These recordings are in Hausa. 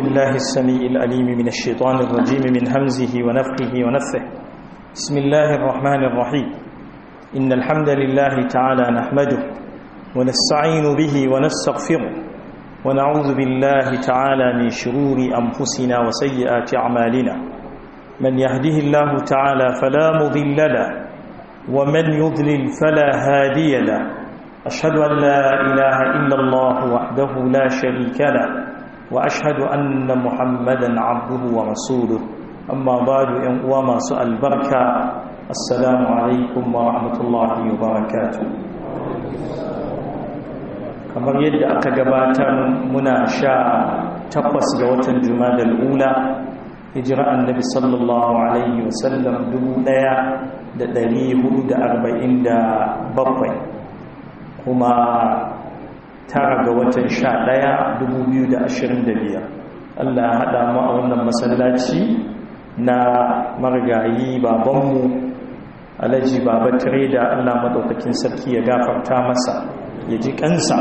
بالله السميع الأليم من الشيطان الرجيم من همزه ونفخه ونفثه بسم الله الرحمن الرحيم إن الحمد لله تعالى نحمده ونستعين به ونستغفره ونعوذ بالله تعالى من شرور أنفسنا وسيئات أعمالنا من يهده الله تعالى فلا مضل له ومن يضلل فلا هادي له أشهد أن لا إله إلا الله وحده لا شريك له وأشهد أن محمدا عبده ورسوله أما بعد وما سأل بركة السلام عليكم ورحمة الله وبركاته kamar yadda aka gabatar muna sha takwas ga watan jumadal ula hijira annabi sallallahu alaihi wasallam dubu daya da dari hudu da arba'in da bakwai kuma tara ga watan sha ɗaya dubu biyu da ashirin da biyar allah haɗa mu a wannan masallaci na marigayi babanmu alhaji baba da allah maɗaukakin sarki ya gafarta masa ya ji kansa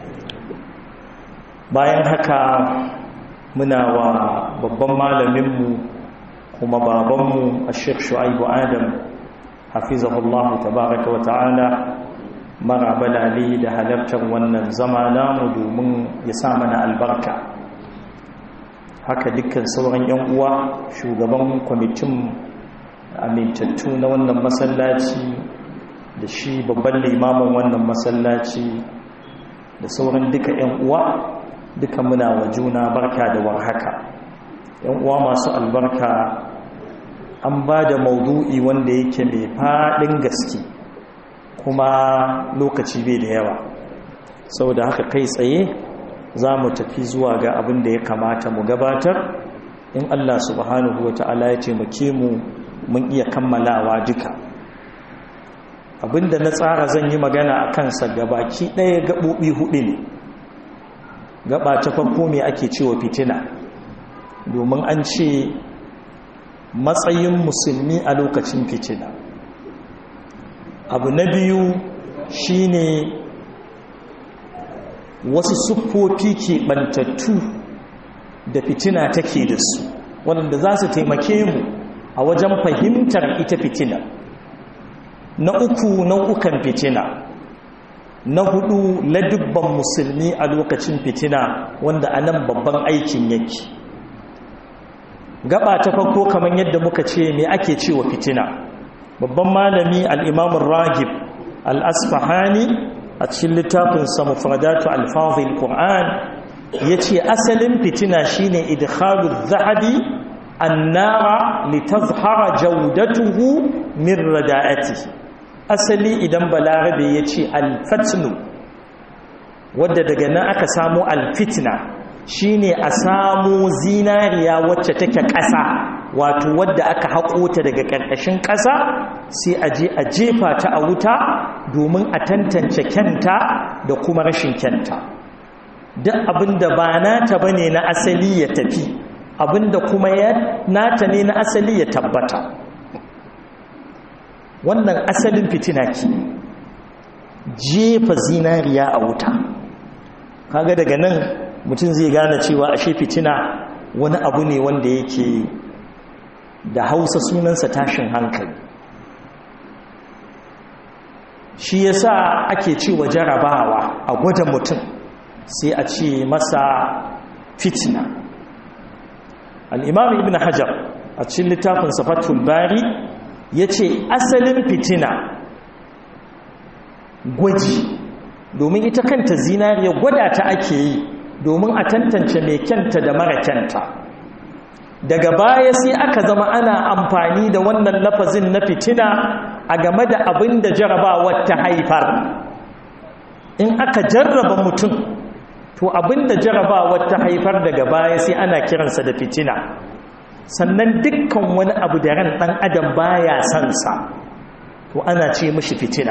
bayan haka muna wa babban malaminmu kuma babanmu a shek shu'aibu adam hafizahullahu tabaraka wa ta'ala marabalale da halartar wannan zama namu domin ya sa mana albarka haka dukkan sauran 'yan uwa shugaban kwamitin amintattu na wannan masallaci da shi babban limamin wannan masallaci da sauran duka 'yan uwa duka muna wa juna barka da warhaka 'yan uwa masu albarka an ba da maudu'i wanda yake mai faɗin gaske kuma lokaci bai da yawa sau da haka kai tsaye za mu tafi zuwa ga abin da ya kamata mu gabatar in Allah subhanahu wa ta'ala ya taimake mu mun iya kammalawa duka abinda na tsara zan yi magana a kansa gabaki ɗaya gaɓoɓi hudu ne gaba ta farko mai ake cewa fitina domin an ce matsayin musulmi a lokacin fitina abu na biyu shine wasu siffofi ke bantattu da fitina take da su waɗanda za su taimake mu a wajen fahimtar ita fitina na uku nau'ukan fitina na hudu ladubban musulmi a lokacin fitina wanda a nan babban aikin yake gaba ta farko kamar yadda muka ce me ake cewa fitina babban malami al'imamun ragib al'asfahani a cikin littafinsa mufradatu alfazil ƙur'an ya ce asalin fitina shine idhalu zahabi annara litazhara jaudatuhu min rada'ati asali idan balarabe ya ce alfatnu wadda daga nan aka samu alfitna shine a samu zinariya wacce take ƙasa wato wadda aka haƙo ta daga ƙarƙashin ƙasa sai a je a jefa ta a wuta domin a tantance kyanta da kuma rashin kyanta duk abinda ba nata bane na asali ya tafi abinda kuma ya nata ne na asali ya tabbata wannan asalin fitina ke jefa zinariya a wuta kaga daga nan mutum zai gane cewa ashe fitina wani abu ne wanda yake da hausa sunansa tashin hankali shi yasa ake cewa jarabawa a gwada mutum sai a ce masa fitina al'imam ibn hajar a cikin littafin safatul bari ya ce asalin fitina gwaji domin ita kanta zinariya gwada ta ake yi domin a tantance mai kyanta da mara kyanta daga baya sai aka zama ana amfani da wannan lafazin na fitina a game da abin da jarabawar ta haifar in aka jarraba mutum to abin da jarabawar ta haifar daga baya sai ana kiransa da fitina sannan dukkan wani abu da ran ɗan adam baya sansa to ana ce mishi fitina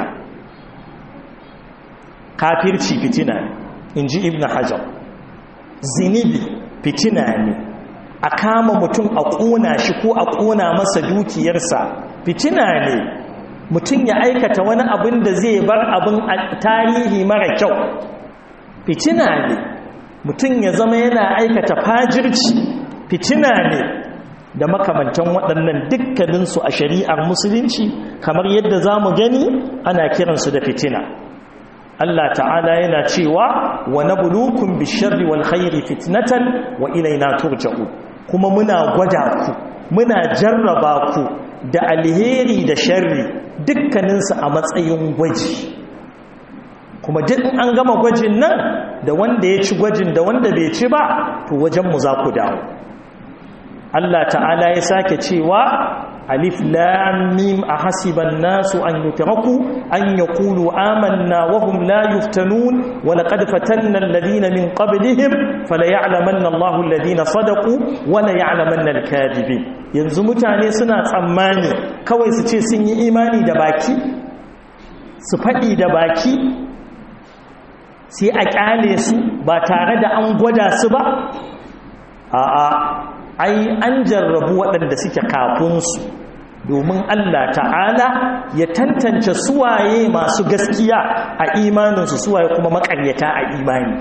kafirci fitina in ji ibn hajar zinibi fitina ne a kama mutum a ƙona shi ko a ƙona masa dukiyarsa fitina ne mutum ya aikata wani abin da zai bar abin tarihi mara kyau fitina ne mutum ya zama yana aikata fajirci fitina ne da makamantan waɗannan dukkaninsu a shari'ar musulunci kamar yadda za mu gani ana kiransu da fitina Allah ta'ala yana cewa wa nabluukum bisharri wal khairi fitnatan wa ilaina turja'u kuma muna gwada ku muna jarraba ku da alheri da sharri dukkaninsu a matsayin gwaji kuma duk an gama gwajin nan da wanda ya ci gwajin da wanda bai ci ba to wajenmu za ku dawo Allah ta'ala ya sake cewa alif lam mim ahasiban nasu an yutraku an yaqulu amanna wa hum la yuftanun wa laqad fatanna alladhina min qablihim fala ya'lamanna Allahu alladhina sadaqu wa la ya'lamanna al-kadhibin yanzu mutane suna tsammani kawai su ce sun yi imani da baki su faɗi da baki sai a kyale su ba tare da an gwada su ba a'a ai an jarrabu waɗanda suke kafinsu domin Allah ta'ala ya tantance suwaye masu gaskiya a imaninsu suwaye kuma makaryata a imani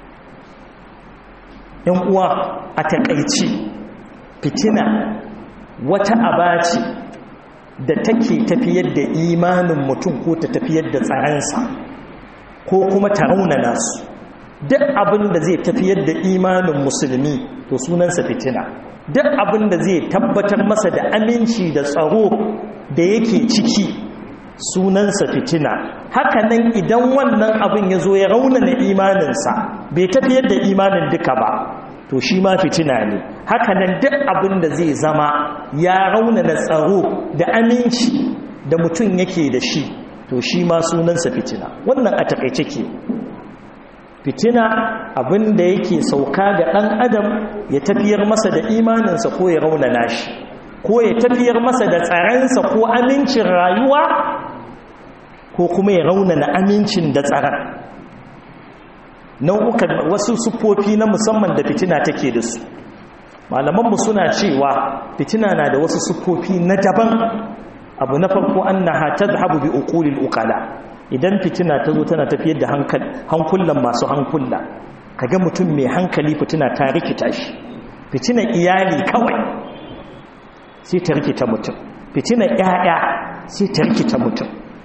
‘yan uwa a taƙaici fitina wata abaci da take tafiyar da imanin mutum ko ta tafiyar da tsaransa ko kuma ta raunana su duk abin da zai tafiyar da imanin musulmi to sunansa fitina duk abin da zai tabbatar masa da aminci da tsaro da yake ciki sunansa fitina hakanan idan wannan abin ya zo ya raunana imaninsa bai tafiyar da imanin duka ba to shi ma fitina ne hakanan duk abin da zai zama ya raunana tsaro da aminci da mutum yake da shi to shi ma sunansa fitina wannan a takaice ke fitina abin da yake sauka ga ɗan adam ya tafiyar masa da imaninsa ko ya raunana shi ko ya tafiyar masa da tsaransa ko amincin rayuwa ko kuma ya raunana amincin da tsaron nau'ukan wasu siffofi na musamman da fitina take da su malamanmu suna cewa fitina na da wasu siffofi na daban abu na farko annaha tadhhabu bi uqulil uqala idan fitina ta zo tana tafiyar da hankulan masu hankula kaga mutum mai hankali fitina ta rikita shi fitinan iyali kawai sai ta rikita mutum fitinan ƴaƴa sai ta rikita mutum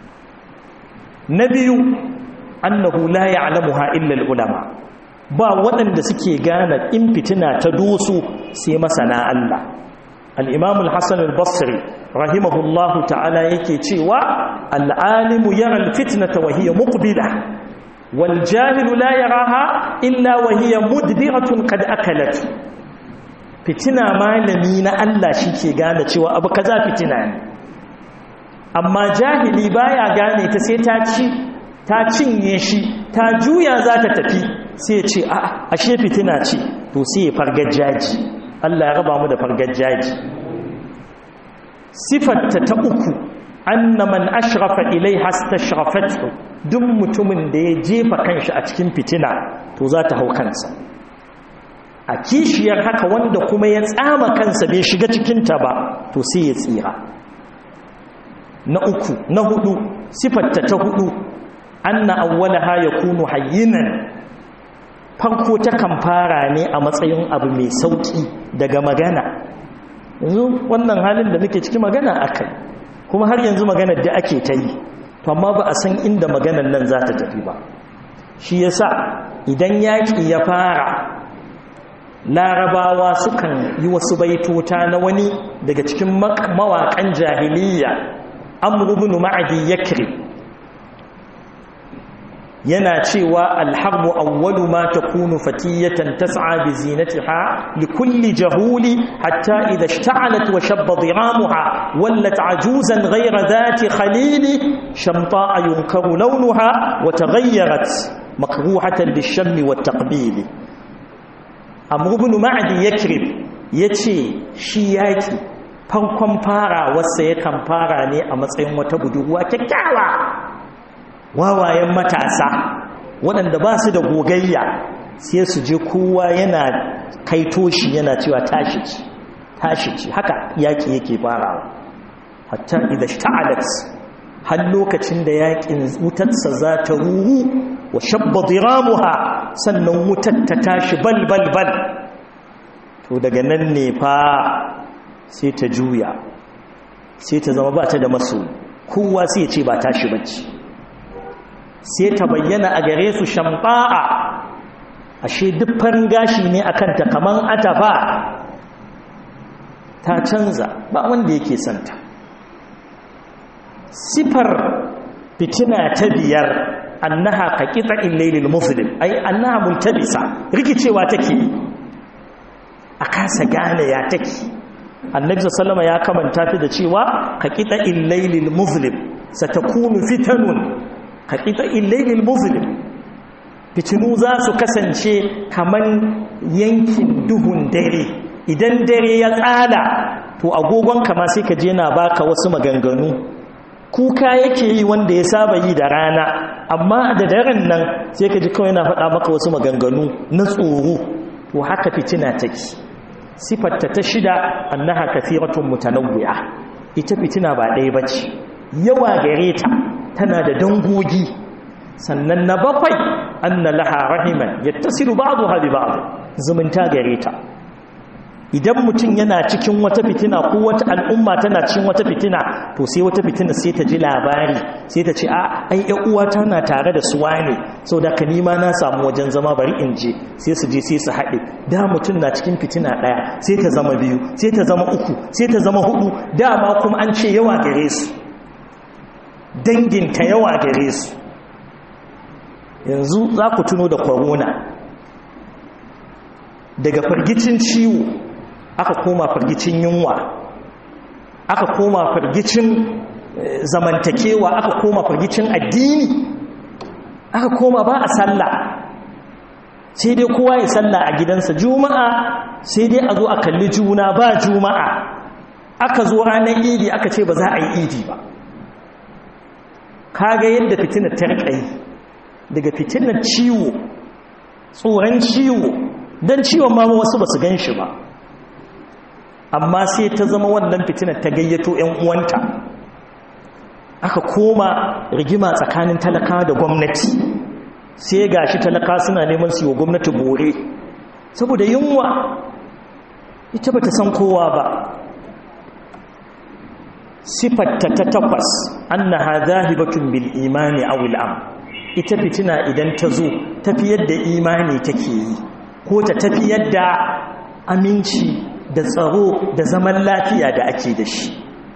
na biyu annahu la ya'lamuha illa ulama ba waɗanda suke gane in fitina ta doso sai masana Allah al-imam al-hasan al-basri rahimahullahu ta'ala yake cewa al'alimu yara alfitnata wa hiya muqbila wal jahilu la yaraha illa wa hiya mudbiratun qad akalat fitina malami na Allah shike gane cewa abu kaza fitina ne amma jahili baya gane ta sai ta ci ta cinye shi ta juya za ta tafi sai ce a ashe fitina ce to sai ya fargajaji Allah ya raba mu da fargajaji sifarta ta uku anna man ashrafa ilaiha astashrafatu duk mutumin da ya jefa kanshi a cikin fitina to za ta hau kansa a kishiyar haka wanda kuma ya tsama kansa bai shiga cikinta ba to sai ya tsira na uku na hudu sifarta ta hudu anna awwalaha yakunu hayyinan farko ta kan fara ne a matsayin abu mai sauki daga magana yanzu wannan halin da muke ciki magana akai kuma har yanzu maganar da ake ta yi to amma ba a san inda maganar nan za ta tafi ba shi yasa idan yaƙi ya fara larabawa sukan yi wasu baitota na wani daga cikin mawaƙan jahiliya amrubinu ma'adi yakri yana cewa alharbu awwalu ma takunu fatiyatan tas'a bi zinatiha li kulli jahuli hatta idha ishta'alat wa shabba dhiramuha wallat ajuzan ghayra dhati khalili shamta'a yunkaru lawnuha wa taghayyarat makruhatan lish-shammi wat-taqbil amr ibn ma'di yakrib yace shi yaki farkon fara wasa yakan fara ne a matsayin wata budurwa kyakkyawa wawayen matasa waɗanda ba su da gogayya sai su je kowa yana kaito shi yana cewa tashi ci tashi ci haka yaƙi yake farawa hatta idan ta'alat har lokacin da yaƙin wutarsa za ta ruru wa shabba diramuha sannan wutar ta tashi bal bal bal to daga nan ne fa sai ta juya sai ta zama ba ta da maso kowa sai ya ce ba tashi bacci sai ta bayyana a gare su shamba'a ashe duk farin gashi ne akan ta kaman atafa ta canza ba wanda yake santa sifar fitina ta biyar annaha ka kitsa illailil muslim ai annaha multabisa rikicewa take a kasa gane ya take annabi sallama ya kamanta ta da cewa ka kitsa illailil muslim satakunu fitanun ka kitsa illailil muslim fitinu za su kasance kaman yankin duhun dare idan dare ya tsada to agogon kama sai ka je na baka wasu maganganu kuka yake yi wanda ya saba yi da rana amma da daren nan sai ka ji kawai na faɗa maka wasu maganganu na tsoro to haka fitina take sifarta ta shida annaha kathiratun mutanawwi'a ita fitina ba ɗaya bace yawa gare ta tana da dangogi sannan na bakwai anna laha rahiman yattasilu ba'daha bi ba'd zumunta gare ta idan mutum yana cikin wata fitina ko wata al'umma tana cikin wata fitina to sai wata fitina sai ta ji labari sai ta ce a ai ƴan uwa tana tare da su wane sau da ka nima na samu wajen zama bari in je sai su je sai su haɗe da mutum na cikin fitina ɗaya sai ta zama biyu sai ta zama uku sai ta zama hudu dama kuma an ce yawa gare su danginta yawa gare su yanzu za ku tuno da corona daga fargicin ciwo aka koma fargicin yunwa aka koma fargicin zamantakewa aka koma fargicin addini aka koma ba a sallah sai dai kowa ya sallah a gidansa juma'a sai dai a zo a kalli juna ba juma'a aka zo ranar idi aka ce ba za a yi idi ba kaga yadda fitinar ta riƙa daga fitinar ciwo tsoron ciwo don ciwon ma wasu ba su gan shi ba amma sai ta zama wannan fitinar ta gayyato 'yan uwanta aka koma rigima tsakanin talaka da gwamnati sai ga shi talaka suna neman su yi wa gwamnati bore saboda yunwa ita ba ta san kowa ba sifatta ta takwas annaha zahibatun bil imani aw al am ita fitina idan ta zo tafiyar da imani take yi ko ta tafiyar da aminci da tsaro da zaman lafiya da ake da shi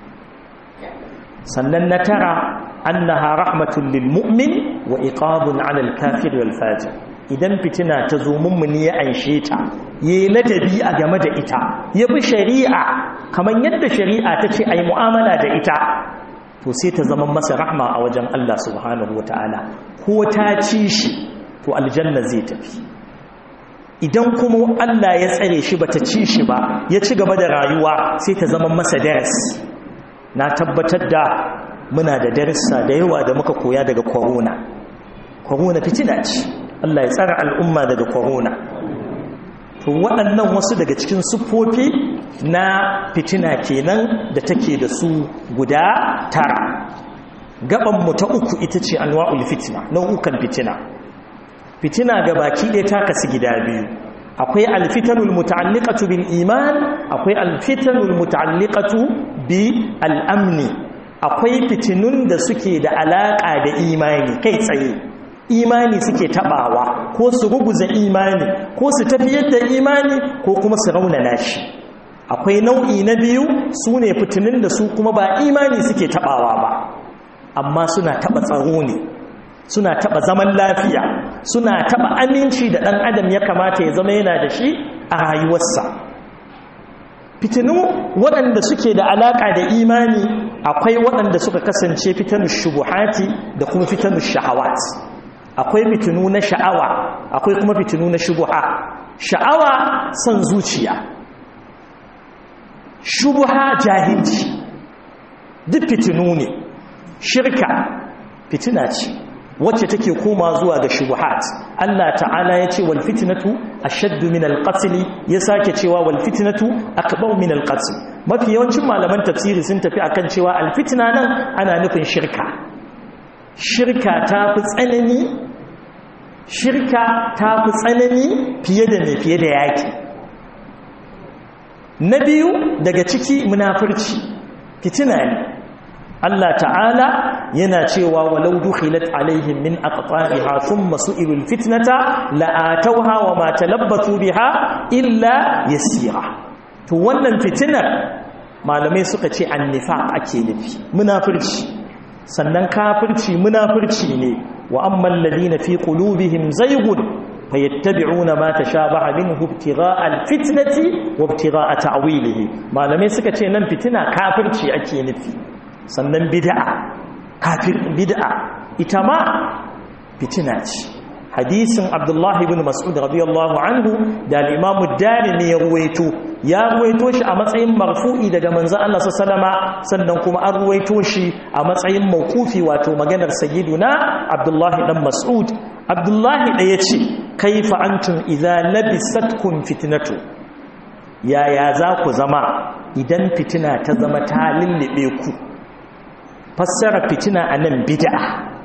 sannan na tara annaha rahmatun lil mu'min wa iqabun 'ala al kafir wal fajir idan fitina ta zo mummuni ya anshe ta yayi ladabi a game da ita ya bi shari'a kamar yadda shari'a ta ce ai mu'amala da ita to sai ta zama masa rahma a wajen Allah subhanahu wataala ko ta ci shi to aljanna zai tafi idan kuma Allah ya tsare shi bata ci shi ba ya ci gaba da rayuwa sai ta zama masa darasi na tabbatar da muna da darissa da yawa da muka koya daga corona corona fitina ce Allah ya tsara al'umma daga corona to waɗannan wasu daga cikin siffofi na fitina kenan da take da su guda tara gaban mu ta uku ita ce anwa'ul fitina nau'ukan fitina fitina ga baki ɗaya ta kasu gida biyu akwai alfitanul muta'alliqatu bil iman akwai alfitanul muta'alliqatu bi al'amni akwai fitinun da suke da alaka da imani kai tsaye imani suke tabawa ko su ruguza imani ko su tafiyar da imani ko kuma su raunana shi akwai nau'i na biyu su ne fitinun da su kuma ba imani suke tabawa ba amma suna taba tsaro ne suna taba zaman lafiya suna taba aminci da ɗan adam ya kamata ya zama yana da shi a rayuwarsa fitinu waɗanda suke da alaƙa da imani akwai waɗanda suka kasance fitanu shubuhati da kuma fitanu shahawat akwai fitinu na sha'awa akwai kuma fitinu na shubuha sha'awa son zuciya shubuha jahilci duk fitinu ne shirka fitina ce wacce take koma zuwa ga shubuhat Allah ta'ala ya ce wal fitnatu ashaddu min al qatl ya sake cewa wal fitnatu akbar min al qatl mafi yawancin malaman tafsiri sun tafi akan cewa al fitna nan ana nufin shirka shirka ta fi tsanani shirka ta fi tsanani fiye da mai fiye da yaki na biyu daga ciki munafurci fitina ne Allah ta'ala yana cewa walau dukhilat alaihim min aqtariha thumma su'ilul fitnata la'atawha wa ma talabbathu biha illa yasira to wannan fitinar malamai suka ce annifaq ake nufi munafurci sannan kafirci munafurci ne wa amman ladina fi qulubihim zaygun fayattabi'una ma tashabaha minhu ibtigha'a alfitnati wa ibtigha'a ta'wilihi malamai suka ce nan fitina kafirci ake nufi sannan bid'a kafir bid'a ita ma fitina ce hadisin abdullahi ibn mas'ud radiyallahu anhu da al-imam ad-darimi ya ruwaito ya ruwaito shi a matsayin marfu'i daga manzo Allah sallama sannan kuma an ruwaito shi a matsayin mawqufi wato maganar sayyiduna abdullahi dan mas'ud abdullahi da yace kaifa antum idza labisatkum fitnatu yaya za ku zama idan fitina ta zama ta lullube ku fassara fitina anan bid'a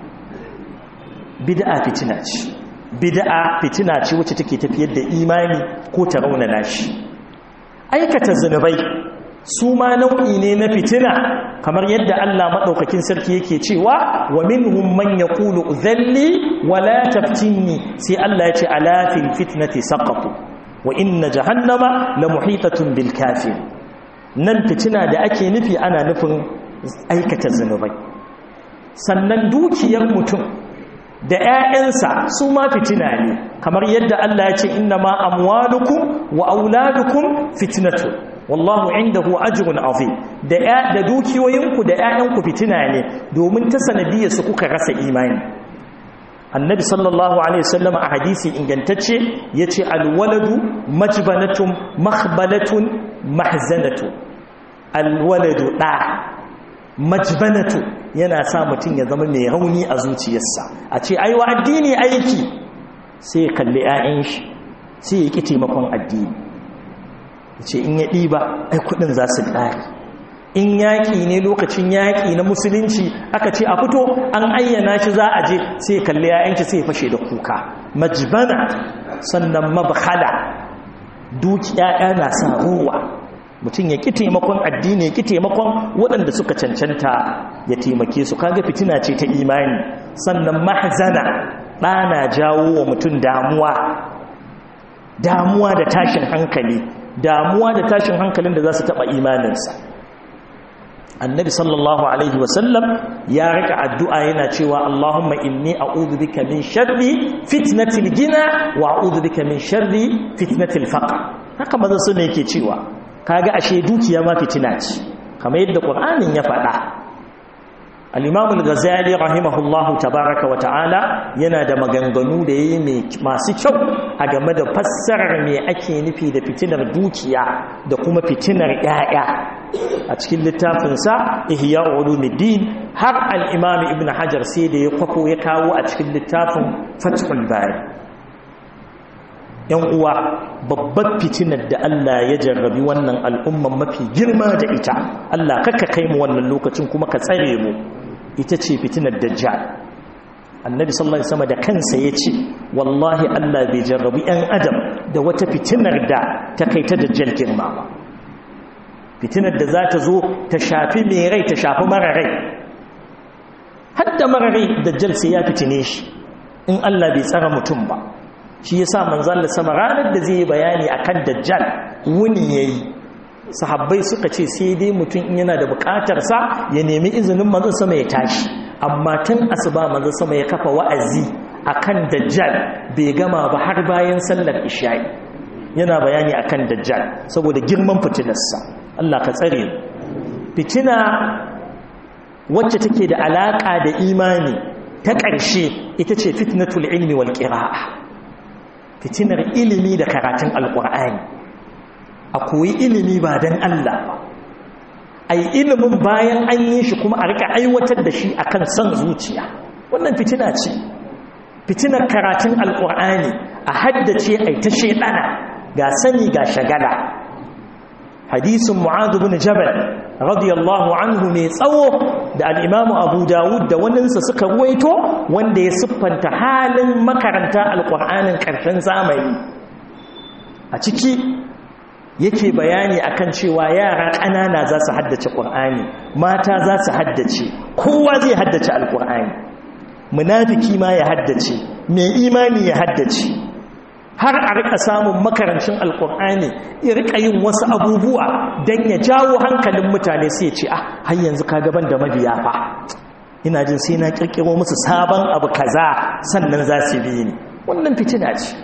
bid'a fitina ce bid'a fitina ce wacce take tafiyar da imani ko ta raunana shi aikata zunubai su ma nau'i ne na fitina kamar yadda Allah madaukakin sarki yake cewa wa minhum man yaqulu dhalli wa la taftinni sai Allah ya ce ala fil fitnati saqatu wa inna jahannama la muhitatun bil kafir nan fitina da ake nufi ana nufin aikata zunubai sannan dukiyar mutum da ‘ya'yansa su ma fitina ne kamar yadda Allah ya ce inna ma amwalukum wa auladukum fitnatu wallahu indahu ajrun azim da da dukiyoyinku da ‘ya'yanku fitina ne domin ta sanadiyar su kuka rasa imani annabi sallallahu alaihi wasallam a hadisi ingantacce yace alwaladu majbanatun makhbalatun mahzanatu alwaladu da majbanatu yana sa mutum ya zama mai rauni a zuciyarsa a ce aiwa addini aiki sai ya kalli 'ya'yan shi sai ya ƙi taimakon addini ya ce in ya ɗiba ai kuɗin za su ƙari in yaƙi ne lokacin yaƙi na musulunci aka ce a fito an ayyana shi za a je sai ya kalli 'ya'yan shi sai ya fashe da kuka majbana sannan mabhala duki 'ya'ya na sa ruwa mutum ya ƙi taimakon addini ya ƙi taimakon waɗanda suka cancanta ya taimake su kaga fitina ce ta imani sannan mahzana ɗana jawo wa mutum damuwa damuwa da tashin hankali damuwa da tashin hankalin da za su taɓa imaninsa annabi sallallahu alaihi wasallam ya rika addu'a yana cewa Allahumma inni a'udhu bika min sharri fitnatil gina wa a'udhu bika min sharri fitnatil faqr haka maza su ne yake cewa kaga ashe dukiya ma fitina ce kamar yadda qur'anin ya faɗa al-imam al-ghazali rahimahullahu tabaaraka wa ta'ala yana da maganganu da yayi masu kyau a game da fassarar me ake nufi da fitinar dukiya da kuma fitinar yaya a cikin littafin sa ihya ulumuddin har al-imam ibn hajar sai da ya kwako ya kawo a cikin littafin fathul bari yan uwa babbar fitinar da Allah ya jarrabi wannan al'umman mafi girma da ita Allah kakka kai mu wannan lokacin kuma ka tsare mu ita ce fitinar dajjal annabi sallallahu alaihi wasallam da kansa yace wallahi Allah bai jarrabi yan adam da wata fitinar da ta kai ta dajjal girma ba fitinar da za ta zo ta shafi mai rai ta shafi mara rai hadda mara rai dajjal sai ya fitine shi in Allah bai tsara mutum ba shi yasa manzon da sama ranar da zai yi bayani akan dajjal wuni yayi sahabbai suka ce sai dai mutum in yana da bukatar sa ya nemi izinin manzon sama ya tashi amma tun asuba manzon sama ya kafa wa'azi akan dajjal bai gama ba har bayan sallar isha'i yana bayani akan dajjal saboda girman fitinarsa Allah ka tsare fitina wacce take da alaka da imani ta ƙarshe ita ce fitnatul ilmi wal qira'a fitinar ilimi da karatun alƙur'ani a koyi ilimi ba don Allah ba a yi ilimin bayan an yi shi kuma a rika aiwatar da shi akan son zuciya wannan fitina ce fitinar karatun alƙur'ani a haddace a ta shaidana ga sani ga shagala hadisin mu'adu bin jabal radiyallahu anhu mai tsawo da al'imamu abu dawud da waninsa suka ruwaito wanda ya siffanta halin makaranta alƙur'anin ƙarshen zamani a ciki yake bayani akan cewa yara ƙanana za su haddace ƙur'ani mata za su haddace kowa zai haddace alƙur'ani munafiki ma ya haddace mai imani ya haddace har a rika samun makarancin alkur'ani ya rika yin wasu abubuwa don ya jawo hankalin mutane sai ce ah har yanzu ka gaban da mabiya fa ina jin sai na kirkiro musu sabon abu kaza sannan za su bi ni wannan fitina ce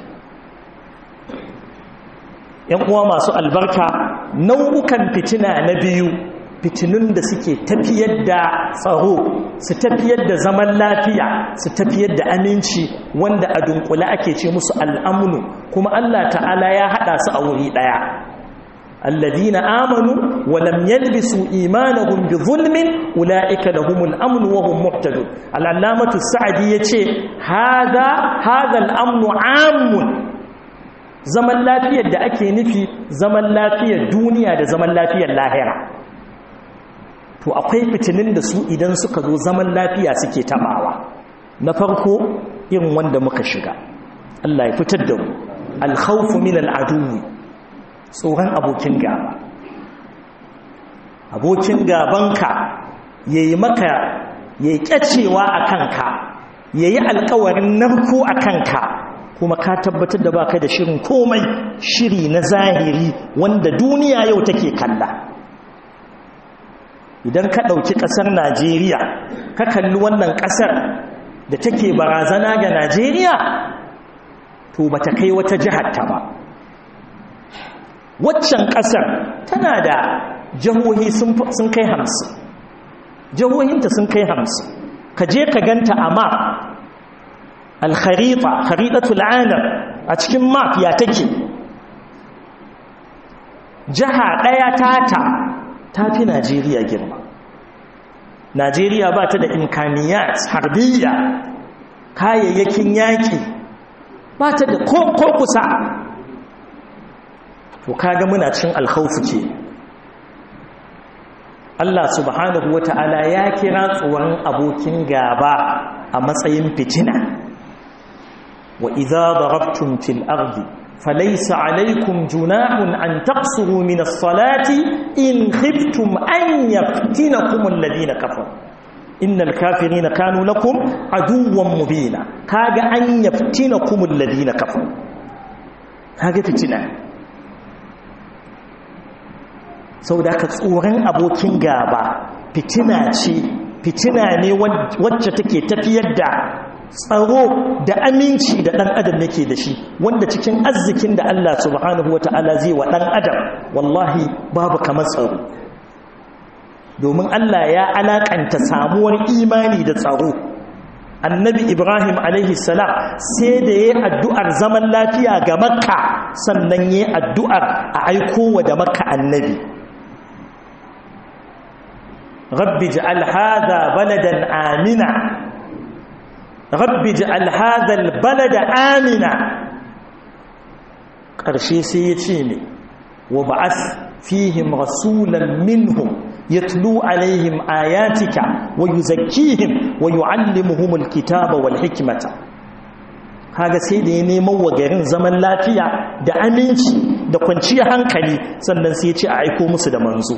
yan uwa masu albarka nau'ukan fitina na biyu fitinun da suke tafiyar da tsaro su tafiyar da zaman lafiya su tafiyar da aminci wanda a dunkule ake ce musu al'amnu kuma Allah ta'ala ya haɗa su a wuri ɗaya alladina amanu wa lam yalbisu imanahum bi zulmin ulaika lahumul amnu wa hum muhtadun al-allamatu sa'di yace hada hada al-amnu amun zaman lafiyar da ake nufi zaman lafiyar duniya da zaman lafiyar lahira to akwai fitinin da su idan suka zo zaman lafiya suke tabawa na farko irin wanda muka shiga Allah ya fitar da mu alkhawfu min al'aduwi tsoron abokin gaba abokin gabanka yayi maka yayi kyacewa a kanka yayi alƙawarin narko a kanka kuma ka tabbatar da baka da shirin komai shiri na zahiri wanda duniya yau take kalla idan ka ɗauki ƙasar najeriya ka kalli wannan ƙasar da take barazana ga najeriya to ba ta kai wata ta ba waccan ƙasar tana da jihohi sun kai hamsin jihohinta sun kai hamsin ka je ka ganta a map alkharifa kharidatul alam a cikin map ya take jiha ɗaya tata ta fi najeriya girma najeriya ba ta da imkaniyat harbiya kayayyakin yaƙi ba ta da ko kusa to kaga muna cin alkhaufu ke Allah subhanahu wata'ala ya kira tsoron abokin gaba a matsayin fitina wa idza darabtum fil ardi فليس عليكم جناح أن تقصروا من الصلاة إن خفتم أن يفتنكم الذين كفروا إن الكافرين كانوا لكم عدوا مبينا كاغ أن يفتنكم الذين كفروا كاغ فتنة sau da ka tsoron abokin gaba fitina ce fitina ne wacce take tafiyar da tsaro da aminci da ɗan adam yake da shi wanda cikin arzikin da Allah subhanahu wata'ala zai wa ɗan adam wallahi babu kamar tsaro domin Allah ya alaƙanta samuwar imani da tsaro annabi ibrahim alaihi salam sai da ya addu'ar zaman lafiya ga makka sannan ya addu'ar a aikowa da makka annabi rabbi ja'al hadha baladan amina rabbi ja'al hadha albalada amina ƙarshe sai ya ce ne wa ba'ath fihim rasulan minhum yatlu alaihim ayatika wa yuzakkihim wa yuallimuhum alkitaba wal hikmata kaga sai da ya neman wa garin zaman lafiya da aminci da kwanciyar hankali sannan sai ya ce a aiko musu da manzo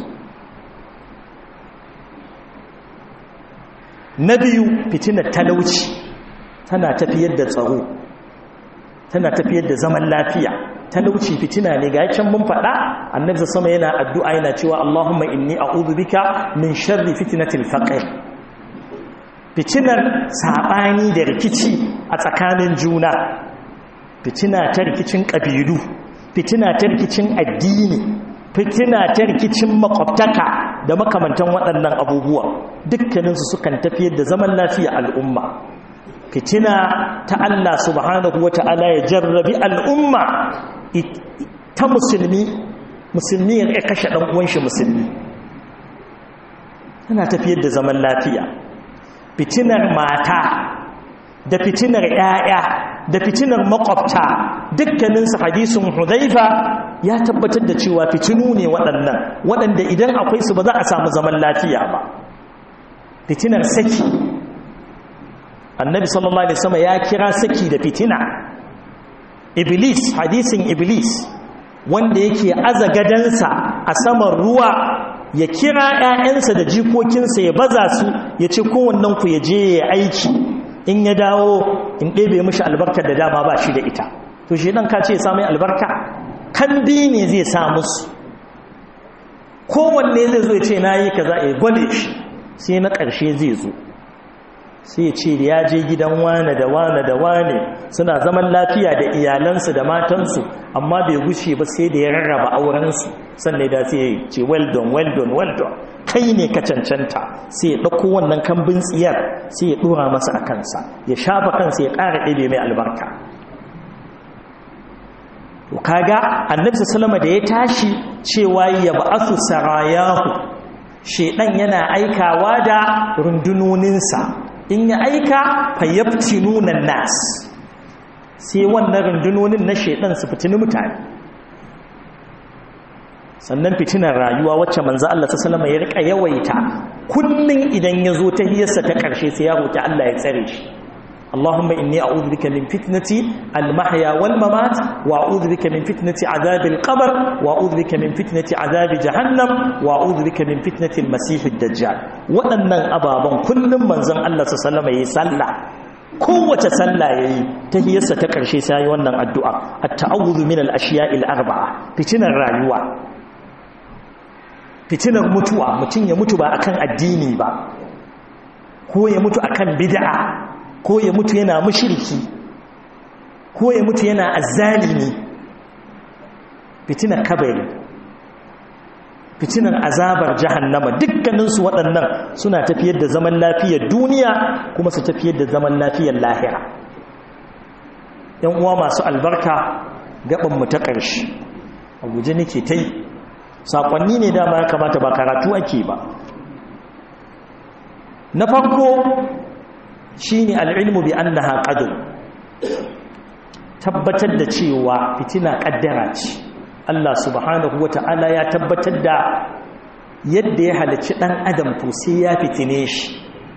na biyu fitinar talauci tana tafiyar da tsaro tana tafiyar da zaman lafiya talauci fitina ne ga can mun faɗa annabi sama yana addu'a yana cewa Allahumma inni a'udhu bika min sharri fitnatil faqr fitinar sabani da rikici a tsakanin juna fitina ta rikicin kabilu fitina ta rikicin addini fitina ta rikicin makwabtaka da makamantan waɗannan abubuwa dukkaninsu sukan tafiyar da zaman lafiya al'umma fitina ta Allah subhanahu wa ta'ala ya jarrabi al'umma ta musulmi musulmi ya kashe ɗan uwanshi musulmi tana tafiyar da zaman lafiya fitinar mata da fitinar ‘ya'ya da fitinar makwabta dukkaninsu hadisun hudaifa ya tabbatar da cewa fitinu ne waɗannan waɗanda idan akwai su ba za a samu zaman lafiya ba fitinar saki annabi sallallahu alaihi wasallam ya kira saki da fitina iblis hadisin iblis wanda yake aza gadansa a saman ruwa ya kira ƴaƴansa da jikokinsa ya baza su ya ce kowannen ku ya je ya aiki in ya dawo in ɗebe mishi albarkar da dama ba shi da ita to shi ɗan ka ce ya mai albarka kandi ne zai sa musu kowanne zai zo ya ce na yi ka za a yi gwale shi sai na ƙarshe zai zo sai ya ce da ya je gidan wane da wane da wane suna zaman lafiya da iyalansu da matansu amma bai gushe ba sai da ya rarraba aurensu sannan da sai ya ce well done well done well done kai ne ka cancanta sai ya ɗauko wannan kambin tsiyar sai ya ɗora masa a kansa ya shafa kansa ya ƙara ɗebe mai albarka to kaga annabi sallama da ya tashi cewa ya ba'athu sarayahu shedan yana aikawa da rundunoninsa in ya aika fayyabtinuna nas sai wannan rundunonin na shedan su fitini mutane sannan fitinar rayuwa wacce manzo Allah sallama ya rika yawaita kullun idan ya zo ta hiyarsa ta karshe sai ya roki Allah ya tsare shi اللهم إني أعوذ بك من فتنة المحيا والممات وأعوذ بك من فتنة عذاب القبر وأعوذ بك من فتنة عذاب جهنم وأعوذ بك من فتنة المسيح الدجال وأن أبابا كل من زم الله صلى الله عليه وسلم يسلى kowace sallah yayi tahiyarsa ta karshe sai wannan addu'a at-ta'awudhu min al-ashiya'i al-arba'a fitinar rayuwa fitinar mutuwa mutun ya mutu ba akan addini ba ko ya mutu akan bid'a ko ya mutu yana mushriki ko ya mutu yana azzalimi fitinar kabari fitinar azabar jahannama dukkaninsu waɗannan suna tafiyar da zaman lafiyar duniya kuma su tafiyar da zaman lafiyar lahira yan uwa masu albarka gabanmu ta ƙarshe a guje nake ta yi saƙonni ne dama ya kamata ba karatu ake ba na farko shi ne al'ilmu bi an na tabbatar da cewa fitina ƙaddara ce Allah subhanahu wa ta'ala ya tabbatar da yadda ya halarci ɗan adam to sai ya fitine shi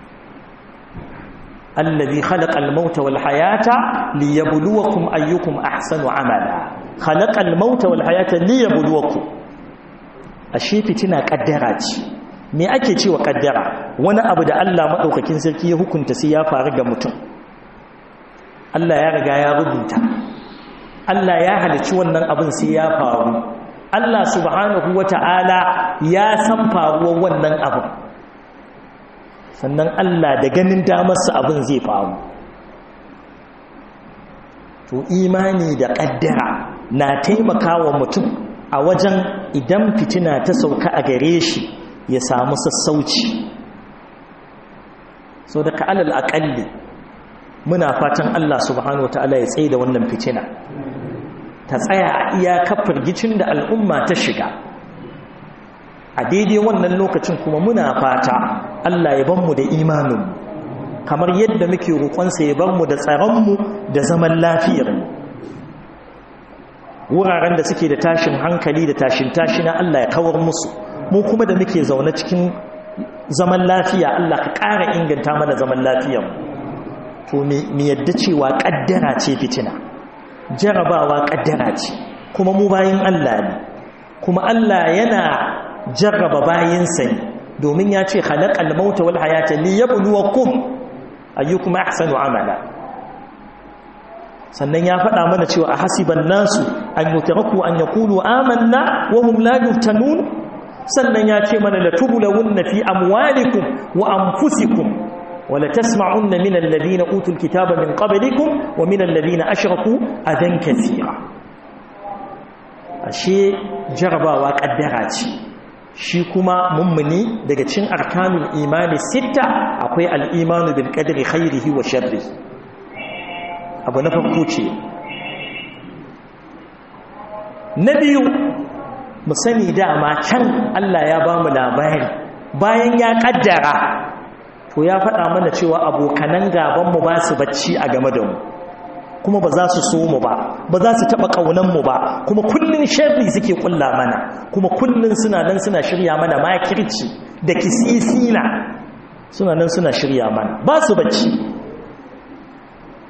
allazi khalaqal mauta wal hayata liyabluwakum ayyukum ahsanu amala khalaqal mauta wal hayata liyabluwakum ashe fitina kaddara ce me ake cewa kaddara wani abu da Allah madaukakin sarki ya hukunta sai ya faru ga mutum Allah ya riga ya rubuta Allah ya halicci wannan abin sai ya faru Allah subhanahu wata'ala ya san faruwar wannan abin sannan Allah da ganin damarsa abin zai faru to imani da ƙaddara na taimakawa mutum a wajen idan fitina ta sauka a gare shi ya samu sassauci so da ka'alal aƙalli muna fatan Allah subhanahu wata'ala ya tsaye da wannan fitina ta tsaya a iyakar firgicin da al'umma ta shiga a daidai wannan lokacin kuma muna fata Allah ya banmu da imaninmu kamar yadda muke roƙonsa ya banmu da tsaronmu da zaman lafiyarmu wuraren da suke da tashin hankali da tashin tashi na Allah ya kawar musu mu kuma da muke zaune cikin zaman lafiya Allah ka ƙara inganta mana zaman lafiyarmu to mu yadda cewa ƙaddara ce fitina jarabawa ƙaddara ce kuma mu bayin Allah ne kuma Allah yana jarraba bayinsa ne domin ya ce khalaqal mauta wal hayata liyabluwakum ayyukum ahsanu amala sannan ya faɗa mana cewa a hasiban nasu an yutraku an yaqulu amanna wa hum la yuftanun sannan ya ce mana latubulawunna fi amwalikum wa anfusikum wa latasma'unna min alladhina utul kitaba min qablikum wa min alladhina ashraku adan kathira ashe jarabawa kaddara ce shi kuma mummuni daga cin arkanul imani sitta akwai al'imanu bil qadri khairihi wa sharri abu na farko ce na biyu mu sani dama can Allah ya ba mu labari bayan ya kaddara to ya faɗa mana cewa abokanan gabanmu ba su bacci a game da mu kuma ba za su so mu ba ba za su taɓa ƙaunanmu ba kuma kullum sharri suke ƙulla mana kuma kullum suna nan suna shirya mana makirci da kisisina suna nan suna shirya mana ba su bacci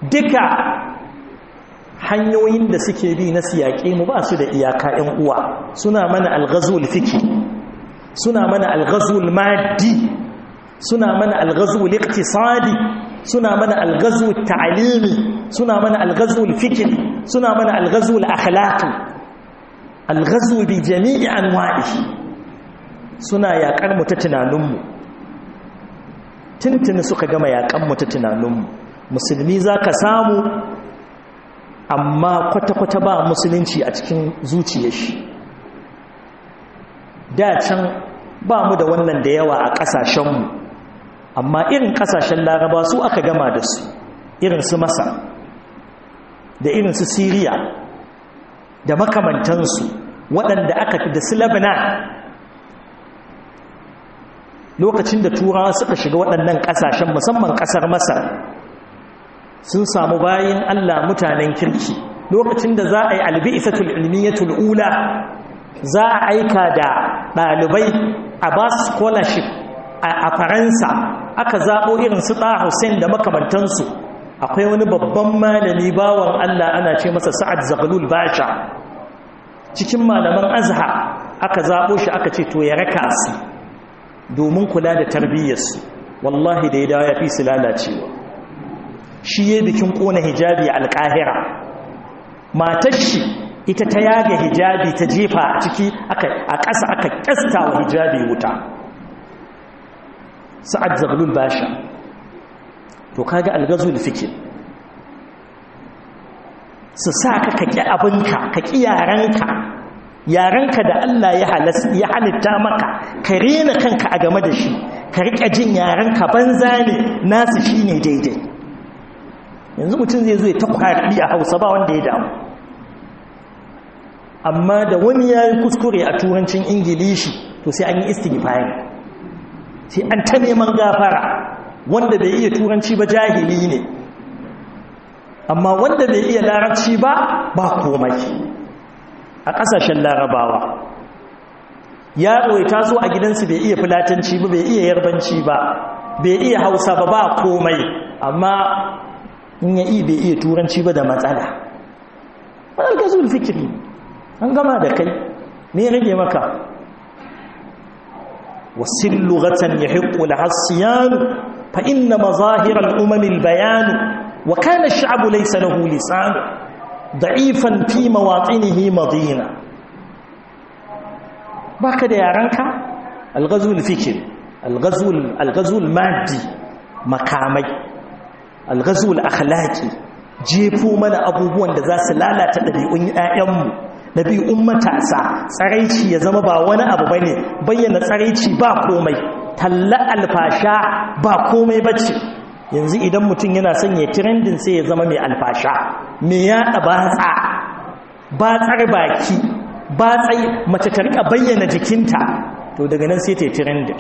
duka hanyoyin da suke bi na siyaƙe mu ba su da iyaka ‘yan uwa suna mana alghazul fiki suna mana alghazul maddi suna mana alghazul iqtisadi suna mana alghazul ta'limi suna mana alghazul fikri suna mana alghazul akhlaqi alghazul bi jami'i anwa'ihi suna yaƙar mu ta tunaninmu tuntuni suka gama yaƙan mu ta tunaninmu musulmi za ka samu amma kwata-kwata ba musulunci a cikin zuciyar shi da can ba mu da wannan da yawa a ƙasashenmu amma irin ƙasashen laraba su aka gama da su irin su masa da irin su siriya da makamantansu waɗanda aka da su lebanon lokacin da turawa suka shiga waɗannan ƙasashen musamman ƙasar masar sun samu bayan Allah mutanen kirki lokacin da za a yi albi'isatul ilmiyatul ula za a aika da ɗalibai a ba su scholarship a faransa aka zaɓo irin su ɗa hussein da makamantansu akwai wani babban malami bawan Allah ana ce masa sa'ad zagalul basha cikin malaman azhar aka zaɓo shi aka ce to ya raka su domin kula da tarbiyyarsu wallahi da ya dawo ya fi su lalacewa shi ya bikin kona hijabi alƙahira matar shi ita ta yaga hijabi ta jefa a ciki a ƙasa aka ƙasta wa hijabi wuta sa'ad zaglul basha to kaga algazul fikir su sa ka ka ƙi abinka ka ƙi yarenka yarenka da Allah ya halitta maka ka rena kanka a game da shi ka riƙa jin yarenka banza ne nasu shi ne daidai yanzu mutum zai zo ya ta kwari a hausa ba wanda ya damu amma da wani ya yi kuskure a turancin ingilishi to sai an yi istighfari sai an ta neman gafara wanda bai iya turanci ba jahili ne amma wanda bai iya larabci ba ba komai a ƙasashen larabawa yaro ya taso a gidansu bai iya fulatanci ba bai iya yarbanci ba bai iya hausa ba ba komai amma in ya bai iya turanci ba da matsala wadda ka zuwa fikiri an gama da kai me rage maka wasu lugatan ya hiƙo da hassiyanu fa inna mazahirar umamin bayanu wa kana sha'abu laisa lahu lisanu da'ifan fi mawatsinihi madina baka da yaranka alghazul fikir alghazul maddi makamai alghazul akhlaqi jefo mana abubuwan da za su lalata ɗabi'un ƴaƴanmu ɗabi'un matasa tsaraici ya zama ba wani abu bane bayyana tsaraici ba komai talla alfasha ba komai bace yanzu idan mutum yana son ya trending sai ya zama mai alfasha me ya batsa batsar baki batsai mace ta rika bayyana jikinta to daga nan sai ta yi trending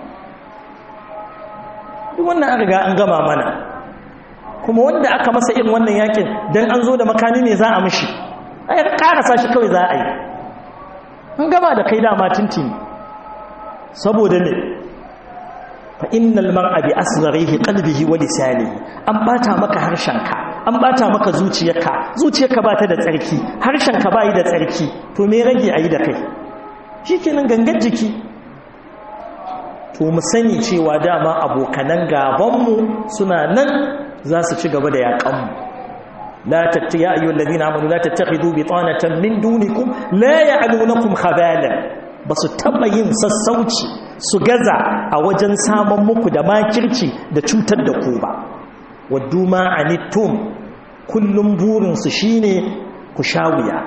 duk wannan an riga an gama mana kuma wanda aka masa irin wannan yakin dan an zo da makami ne za a mishi ai karasa shi kawai za a yi an gama da kai dama tintini saboda ne fa innal mar'a bi asgharihi qalbihi wa lisanihi an bata maka harshenka an bata maka zuciyarka zuciyarka ba ta da tsarki harshenka bai da tsarki to me rage ayi da kai shikenan gangan jiki to mu sani cewa dama abokanan gabanmu suna nan za su ci gaba da yaƙanmu la tatti ya ayyuhal ladina amanu la tattakhidu bitanatan min dunikum la ya'lunukum khabalan basu taba yin sassauci su gaza a wajen saman muku da makirci da cutar da ku ba waddu ma anittum kullum burin su shine ku shawiya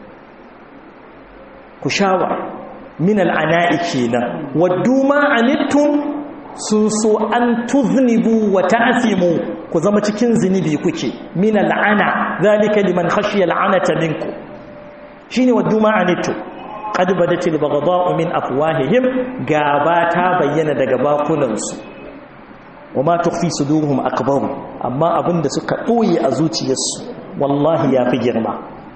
ku shawa min al'ana'i kenan waddu ma anittum sun so an tuznibu wa ta'simu ku zama cikin zinubi kuke min al'ana zalika liman khashiya al'anata minku shine waddu ma anittum qad badatil baghdha'u min afwahihim gaba ta bayyana daga bakunansu wama tukhfi suduruhum akbar amma abinda suka boye a zuciyarsu wallahi yafi girma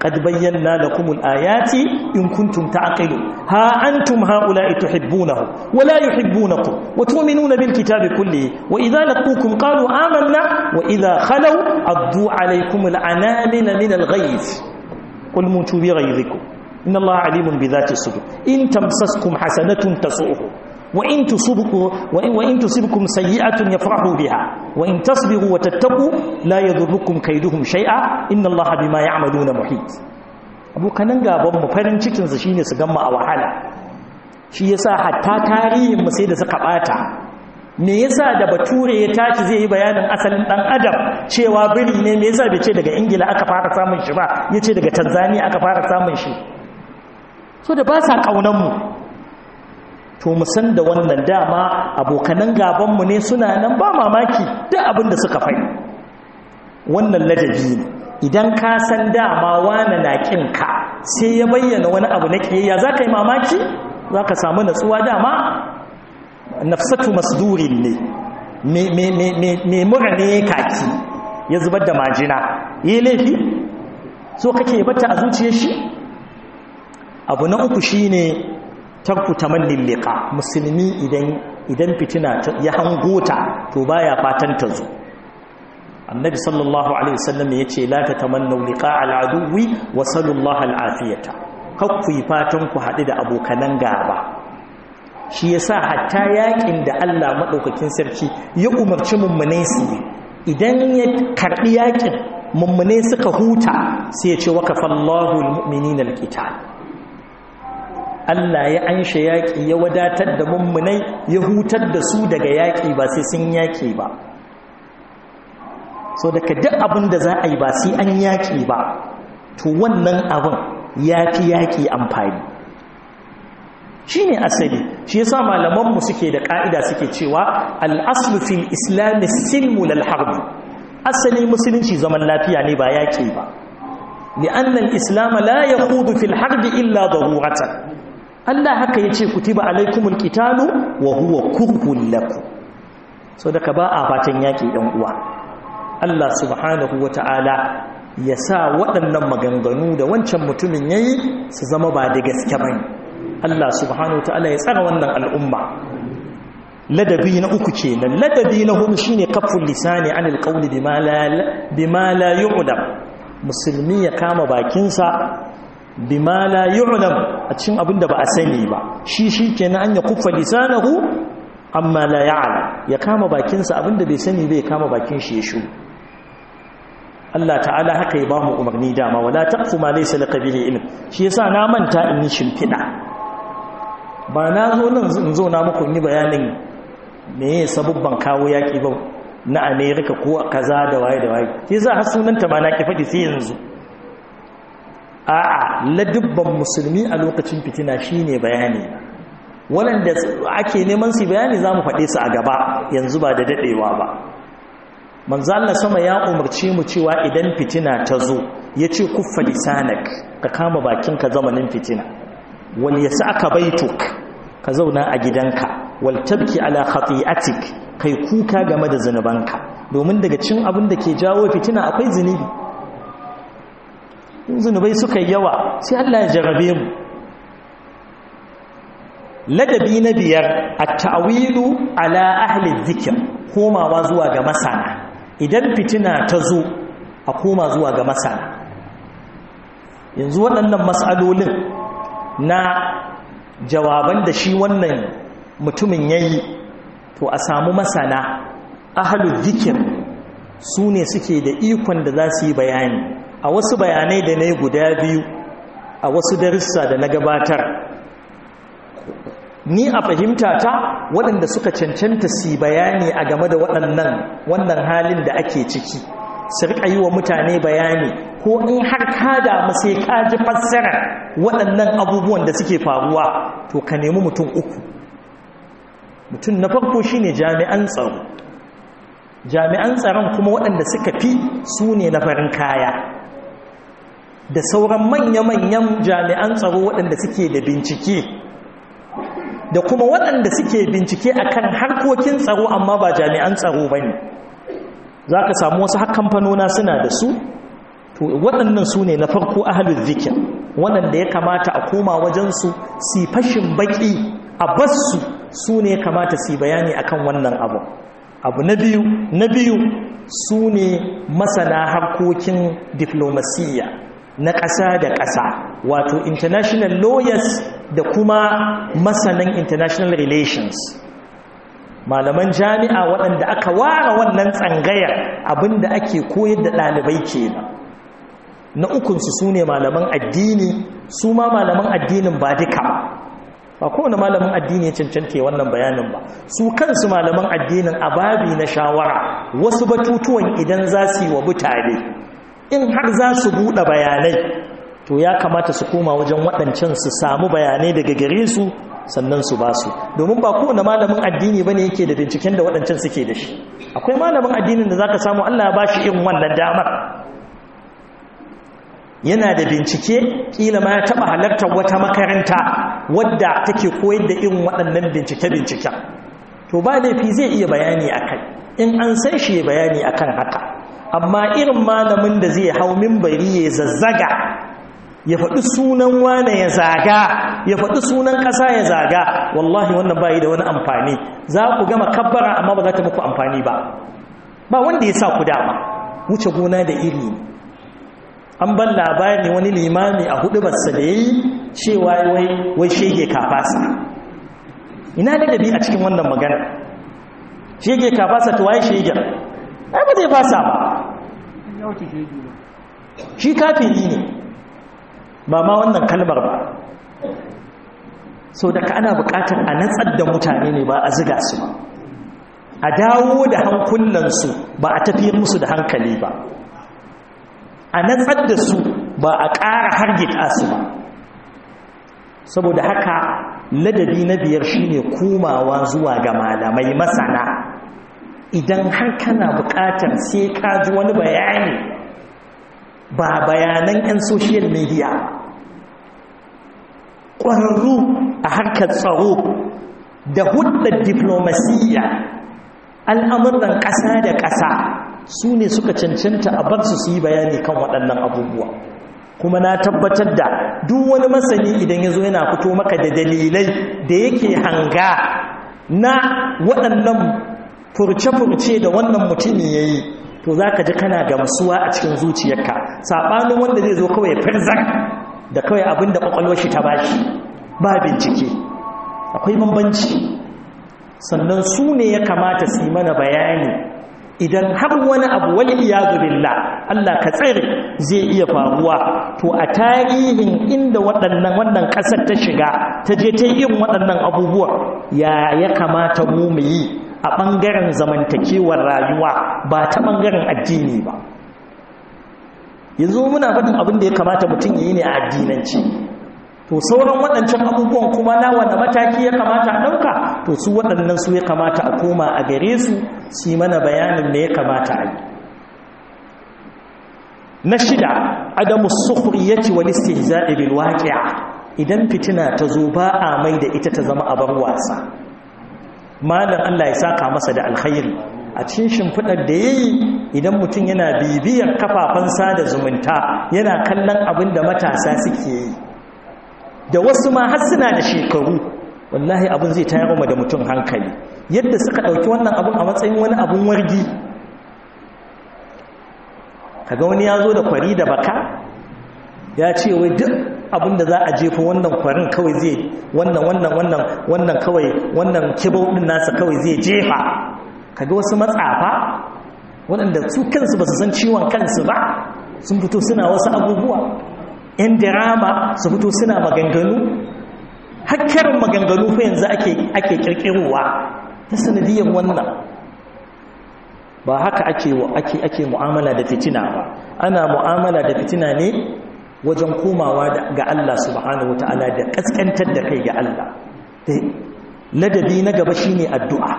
قد بينا لكم الآيات إن كنتم تعقلون ها أنتم هؤلاء تحبونه ولا يحبونكم وتؤمنون بالكتاب كله وإذا لقوكم قالوا آمنا وإذا خلوا عضوا عليكم العنامل من الغيظ قل موتوا بغيظكم إن الله عليم بذات الصدور إن تمسسكم حسنة تسؤه وإن تصبكم وإن, وإن تصبكم سيئة يفرحوا بها وإن تصبروا وتتقوا لا يضركم كيدهم شيئا إن الله بما يعملون محيط abokanan gaban mu farin cikin su shine su gamma a wahala shi yasa hatta tarihin mu sai da suka bata me yasa da bature ya tashi zai yi bayanin asalin dan adam cewa biri ne me yasa bai ce daga ingila aka fara samun shi ba yace daga tanzania aka fara samun shi so da ba sa kaunan mu to mu san da wannan dama abokanan gabanmu ne suna nan ba mamaki duk abin da suka fai wannan ladabi ne idan ka san dama wani na ka sai ya bayyana wani abu na kiyayya za ka yi mamaki za ka samu natsuwa dama nafsatu masdurin ne mai mura ne kaki ya zubar da majina yi laifi so kake bata a zuciyar shi abu na uku shine tarku tamannil liqa musulmi idan idan fitina ya hangota to baya fatan ta zo annabi sallallahu alaihi wasallam yace la tatamannu liqa al-aduwi wa sallallahu al-afiyata kakku fatan ku hadu da abokanan gaba shi yasa hatta yakin da Allah madaukakin sarki ya umarci mummune su idan ya karbi yakin mummune suka huta sai ya ce wakafallahu al-mu'minina al-qital Allah ya ansha yaƙi ya wadatar da mummunai ya hutar da su daga yaƙi ba sai sun yaƙi ba so daga duk abin da za a yi ba sai an yaƙi ba to wannan abin ya fi yaƙi amfani shi ne asali shi yasa malamanmu suke da ƙa'ida suke cewa al'aslu fil islami silmu lal harbi asali musulunci zaman lafiya ne ba yaƙi ba li'annan islam la yaqudu fil harbi illa daruratan Allah haka ya ce kutiba alaikumul qitalu wa huwa kurhun lakum so daga ba a fatan yaki dan uwa Allah subhanahu wata'ala ya sa waɗannan maganganu da wancan mutumin yayi su zama ba da gaske bane Allah subhanahu wata'ala ya tsara wannan al'umma ladabi na uku kenan ladabi na hudu shine kaful lisani anil qawli bima la bima la yu'lam musulmi ya kama bakinsa bima la yu'lam a cikin abin da ba a sani ba shi shi kenan an ya kuffa lisanahu amma la ya'lam ya kama bakinsa abin da bai sani bai kama bakin shi ya shu Allah ta'ala haka ya ba mu umarni dama wala taqfu ma laysa laka bihi ilm shi yasa na manta in yi shimfida ba na zo nan in zo na muku yi bayanin me sabubban kawo yaki ba na America ko kaza da waye da waye shi yasa har sunanta ma na ki faɗi sai yanzu a'a ladubban musulmi a lokacin fitina shine bayani waɗanda ake neman su bayani za mu faɗe su a gaba yanzu ba da daɗewa ba manzo Allah sama ya umarci mu cewa idan fitina ta zo ya ce kuffa lisanak ka kama bakinka zamanin fitina wal yas'aka baituk ka zauna a gidanka wal tabki ala khati'atik kai kuka game da zanubanka domin daga cin abin da ke jawo fitina akwai zunubi zunubai suka yi yawa sai Allah ya jarabe mu ladabi na biyar a ta'awilu ala ahli zikir komawa zuwa ga masana idan fitina ta zo a koma zuwa ga masana yanzu waɗannan matsalolin na jawaban da shi wannan mutumin ya yi to a samu masana ahli zikir su ne suke da ikon da za su yi bayani a wasu bayanai da na yi guda biyu a wasu darussa da na gabatar ni a fahimta ta waɗanda suka cancanta su bayani a game da waɗannan wannan halin da ake ciki su riƙa yi wa mutane bayani ko in har ka damu sai ka ji fassara waɗannan abubuwan da suke faruwa to ka nemi mutum uku mutum na farko shine jami'an tsaro jami'an tsaron kuma waɗanda suka fi su ne na farin kaya da sauran manya-manyan jami'an tsaro waɗanda suke da bincike da kuma waɗanda suke bincike akan harkokin tsaro amma ba jami'an tsaro ba ne za ka samu wasu kamfanona suna da su to waɗannan su ne na farko ahalul zikir waɗanda ya kamata a koma wajensu si fashin baƙi a bassu su ne kamata su bayani akan wannan abu abu na biyu na biyu su ne masana harkokin diflomasiyya na ƙasa da ƙasa wato international lawyers da kuma masanan international relations malaman jami'a waɗanda aka ware wannan tsangayar abinda ake koyar da ɗalibai kenan na ukunsu su ne malaman addini su ma malaman addinin ba duka ba kowane malamin addini ya cancanta wannan bayanin ba su kansu malaman addinin a babi na shawara wasu batutuwan idan za su yi wa mutane in har za su buɗe bayanai to ya kamata su koma wajen waɗancan su samu bayanai daga gare su sannan su ba su domin ba kowane malamin addini ba ne yake da binciken da waɗancan suke da shi akwai malamin addinin da za ka samu allah ya ba shi irin wannan damar yana da bincike kila ma ya taba halartar wata makaranta wadda take koyar da irin waɗannan bincike-binciken to ba laifi zai iya bayani akai in an san shi ya bayani akan haka amma irin malamin da zai hau mimbari ya zazzaga ya faɗi sunan wane ya zaga ya faɗi sunan ƙasa ya zaga wallahi wannan bayi da wani amfani za ku gama kabbara amma ba za ta muku amfani ba ba wanda ya sa ku dama wuce gona da iri ne an ban labari wani limami a hudu basu da yi cewa wai shege kafasa ina da dabi a cikin wannan magana shege kafasa to waye shegen ai ba zai fasa ba shi kafiri ne ba ma wannan kalmar ba so daga ana bukatar a natsar da mutane ne ba a ziga su ba a dawo da hankulansu ba a tafiyar musu da hankali ba a natsar da su ba a ƙara hargita su ba saboda haka ladabi na biyar shine komawa zuwa ga malamai masana idan har kana buƙatar sai ka ji wani bayani ba bayanan 'yan social media ƙwararru a harkar tsaro da hudar diflomasiyya al'amuran ƙasa da ƙasa su ne suka cancanta a bar su su yi bayani kan waɗannan abubuwa kuma na tabbatar da duk wani masani idan ya zo yana fito maka da dalilai da yake hanga na waɗannan furce-furce da wannan mutumin ya yi to za ka ji kana gamsuwa a cikin zuciyarka saɓanin wanda zai zo kawai firzar da kawai abin da ƙwaƙwalwar shi ta bashi ba bincike akwai bambanci sannan su ne ya kamata su yi mana bayani idan har wani abu wani iyadu billah Allah ka tsare zai iya faruwa to a tarihin inda waɗannan wannan ƙasar ta shiga ta je ta yin waɗannan abubuwa ya ya kamata mu mu yi a ɓangaren zamantakewar rayuwa ba ta ɓangaren addini ba yanzu muna faɗin abin da ya kamata mutum ya yi ne a addinanci to sauran waɗancan abubuwan kuma na wanda mataki ya kamata a ɗauka to su waɗannan su ya kamata a koma a gare su su yi mana bayanin me ya kamata a yi na shida adamu sukhriyati wal istihza'i bil waqi'a idan fitina ta zo ba a mai da ita ta zama abar wasa malam Allah ya saka masa da alkhairi a cikin shimfiɗar da ya yi idan mutum yana bibiyar kafafen sada zumunta yana kallon abin da matasa suke yi da wasu ma har suna da shekaru wallahi abin zai tayar da mutum hankali yadda suka ɗauki wannan abin a matsayin wani abin wargi kaga wani ya zo da kwari da baka ya ce wai duk abin da za a jefa wannan kwarin kawai zai wannan wannan wannan wannan kawai wannan kibau din nasa kawai zai jefa kaga wasu matsafa waɗanda su kansu ba su san ciwon kansu ba sun fito suna wasu abubuwa yan dirama su fito suna maganganu hakkarin maganganu fa yanzu ake ake kirkirowa ta sanadiyar wannan ba haka ake ake ake mu'amala da fitina ba ana mu'amala da fitina ne wajen komawa ga Allah subhanahu wataala da kaskantar da kai ga Allah ladabi na gaba shine addu'a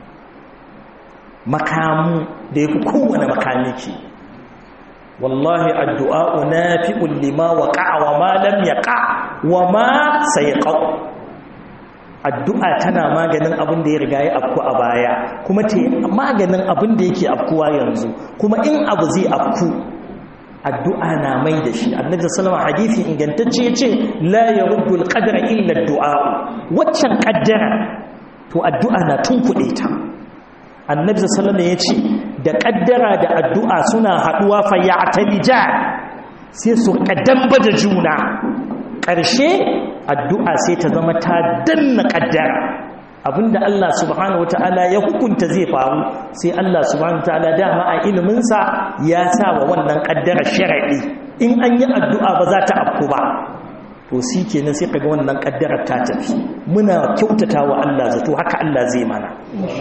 makamu da yafi kowane makami ke wallahi addu'a nafi'un lima waqa'a wa ma lam yaqa wa ma sayqa addu'a tana maganin abin da ya riga ya afku a baya kuma ta maganin abin da yake afkuwa yanzu kuma in abu zai afku addu'a na mai da shi annabi sallama hadisi ingantacce ya ce la ya ruddu alƙadara illa du'a waccan ƙaddara to addu'a na tunkuɗe ta annabi sallama ya ce da ƙaddara da addu'a suna haɗuwa fa ya talija sai su ƙaddamba da juna ƙarshe addu'a sai ta zama ta danna ƙaddara abinda Allah subhanahu wata'ala ya hukunta zai faru sai Allah subhanahu wata'ala dama a iliminsa ya sa wa wannan kaddara sharaɗi in an yi addu'a ba za ta afku ba to shi kenan sai kaga wannan kaddarar ta tafi muna kyautata wa Allah zato haka Allah zai mana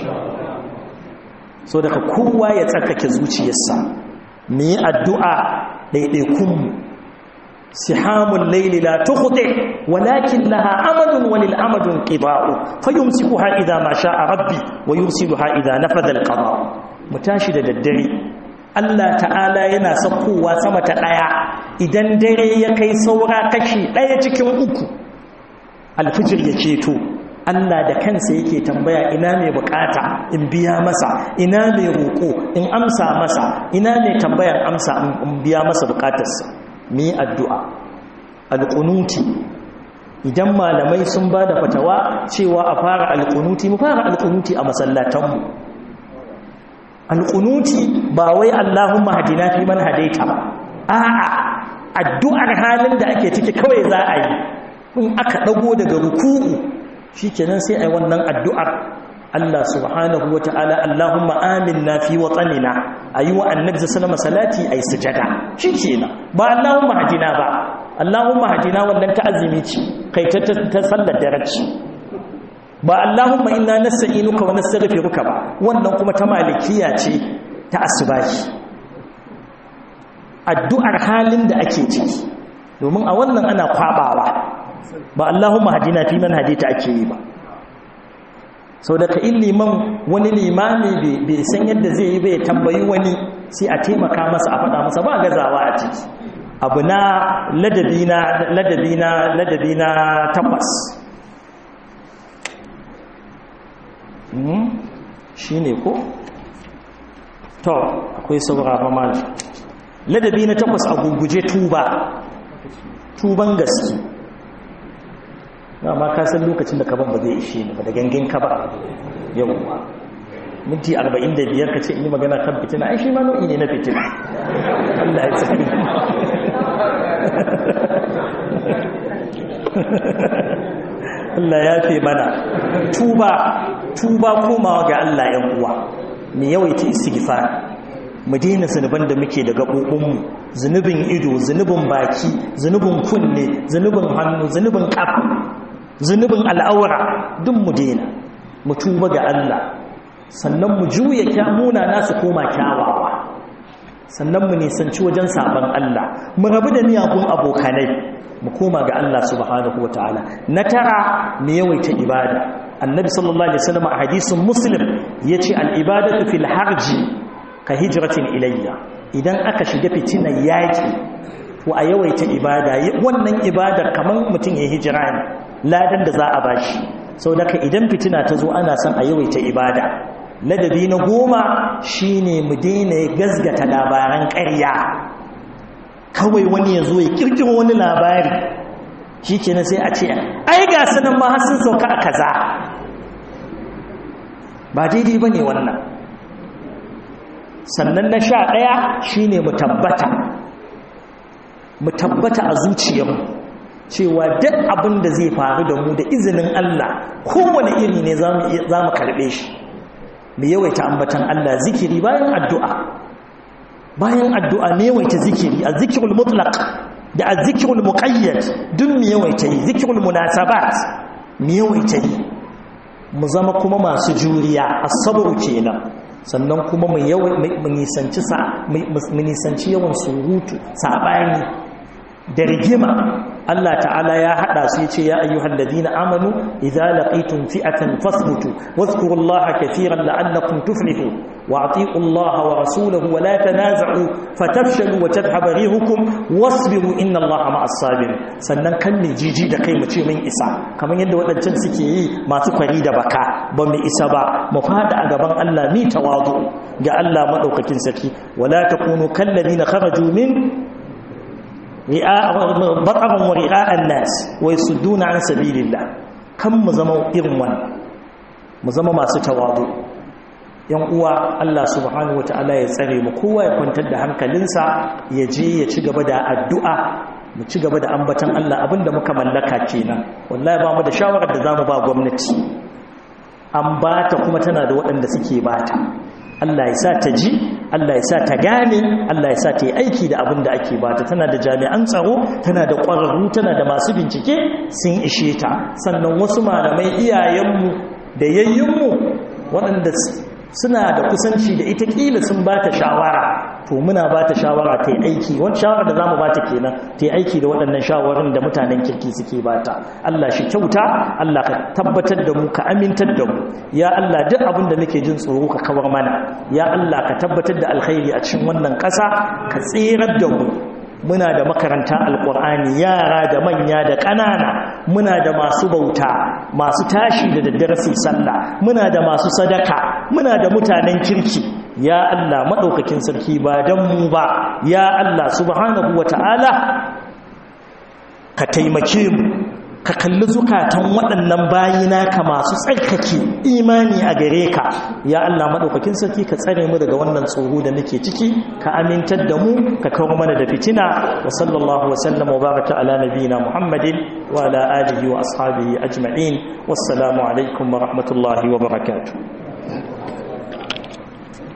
so daga kowa ya tsarkake zuciyarsa mu yi addu'a ɗaiɗaikunmu سحام الليل لا تخطئ ولكن لها أمد وللأمد انقضاء فيمسكها إذا ما شاء ربي ويرسلها إذا نفذ القضاء متاشد الدري Allah ta'ala yana saukowa sama ta ɗaya idan dare ya kai saura kashi ɗaya cikin uku alfijir ya ceto Allah da kansa yake tambaya ina mai bukata in biya masa ina mai roƙo in amsa masa ina mai tambayar amsa in biya masa bukatarsa mu yi addu'a alƙunuti idan malamai sun ba da fatawa cewa a fara alƙunuti mu fara alƙunuti a masallatanmu alƙunuti ba wai allahun mahadina fi man hadaita ba a'a addu'ar halin da ake ciki kawai za a yi in aka ɗago daga ruku'u shi kenan sai a yi wannan addu'ar Allah subhanahu wa ta'ala Allahumma aminna fi watsanina a yi wa annabi sallama salati a yi sujada shi kenan ba Allahumma hadina ba Allahumma hadina wannan ta azumi ce kai ta sallar daraci ba Allahumma inna nasta'inuka wa nastaghfiruka ba wannan kuma ta malikiya ce ta asubahi addu'ar halin da ake ciki domin a wannan ana kwabawa ba Allahumma hadina fi man hadita ake yi ba sau daga in liman wani limami bai san yadda zai yi bai tambayi wani sai a taimaka masa a faɗa masa ba gazawa a ciki abu na ladabi na ladabi na ladabi na takwas shi ne ko? to akwai saurara mali ladabi na takwas a guguje tuba tuban gaske ma ka san lokacin da ka ban ba zai ishe ni ba da gangan ka ba yawwa minti 45 ka ce in yi magana kan fitina ai shi ma nau'i ne na fitina Allah ya tsari Allah ya fi mana tuba tuba komawa ga Allah yan uwa me yawaita istighfar mu daina zunuban da muke da gaɓoɓinmu zunubin ido zunubin baki zunubin kunne zunubin hannu zunubin ƙafa zunubin al'aura duk mu daina mu tuba ga Allah sannan mu juya kyamuna nasu koma kyawawa sannan mu nisanci wajen sabon Allah mu rabu da miyagun abokanai mu koma ga Allah subhanahu wataala na tara mu yawaita ibada annabi sallallahu alaihi wasallam a hadisin muslim yace al-ibadatu fil harji ka hijratin ilayya idan aka shiga fitinar yaki to a yawaita ibada wannan ibada kamar mutum ya hijira ne ladan da za a bashi sau daga idan fitina ta zo ana son a yawaita ibada ladabi na goma shine mu daina gazgata labaran ƙarya kawai wani ya zo ya kirkiro wani labari shi kenan sai a ce ai ga sanan ma har sun sauka a kaza ba daidai ba ne wannan sannan na sha ɗaya shine mu tabbata mu tabbata a zuciyarmu cewa duk abin da zai faru da mu da izinin Allah kowane iri ne za mu karɓe shi mu yawaita ambatan Allah zikiri bayan addu'a bayan addu'a ne yawaita zikiri a zikirul mutlaq da a zikirul muqayyad duk mu yawaita yi zikirul munasabat mu yawaita yi mu zama kuma masu juriya as-sabr kenan sannan kuma mu nisanci mu nisanci yawan surutu sabani da rigima Allah ta'ala ya hada su yace ya ayyuhal ladina amanu idza laqitum fi'atan fasbutu wadhkurullaha katiran la'allakum tuflihun wa atiiu Allaha wa rasulahu wa la tanaza'u fatafshalu wa tadhhabu rihukum wasbiru inna Allaha ma'as sabirin sannan kan ne jiji da kai mu ce mun isa kamar yadda wadancan suke yi masu kwari da baka ba mu isa ba mu fada a gaban Allah mi tawadu ga Allah madaukakin sarki wala takunu kal ladina kharaju min bataran wa ri'a'an nas wa yasudduna an sabilillah kan mu zama irin wannan mu zama masu tawadu yan uwa Allah subhanahu wataala ya tsare mu kowa ya kwantar da hankalinsa ya je ya ci gaba da addu'a mu ci gaba da ambatan Allah abinda muka mallaka kenan wallahi ba mu da shawarar da zamu ba gwamnati an bata kuma tana da waɗanda suke bata Allah ya sa ta ji Allah ya sa ta gane Allah ya sa ta yi aiki da abin da ake bata tana da jami'an tsaro tana da ƙwararru tana da masu bincike sun ishe ta sannan wasu malamai iyayenmu da yayyinmu waɗanda suna da kusanci da ita ƙila sun ba ta shawara to muna ba ta shawara ta yi aiki wani shawara da za mu ba ta kenan ta yi aiki da waɗannan shawarar da mutanen kirki suke ba ta Allah shi kyauta Allah ka tabbatar da mu ka amintar da mu ya Allah duk abin da muke jin tsoro ka kawar mana ya Allah ka tabbatar da alkhairi a cikin wannan ƙasa ka tsirar da mu muna da makaranta alkur'ani yara da manya da ƙanana muna da masu bauta masu tashi da daddare su sallah muna da masu sadaka muna da mutanen kirki ya Allah maɗaukakin sarki ba don mu ba ya Allah subhanahu wata'ala ka taimake mu ka kalli zukatan waɗannan bayina ka masu tsarkake imani a gare ka ya Allah maɗaukakin sarki ka tsare mu daga wannan tsoro da muke ciki ka amintar da mu ka kawo mana da fitina wa sallallahu wa sallam wa baraka ala nabiyina muhammadin wa ala alihi wa ashabihi ajma'in wassalamu alaikum wa rahmatullahi wa barakatuh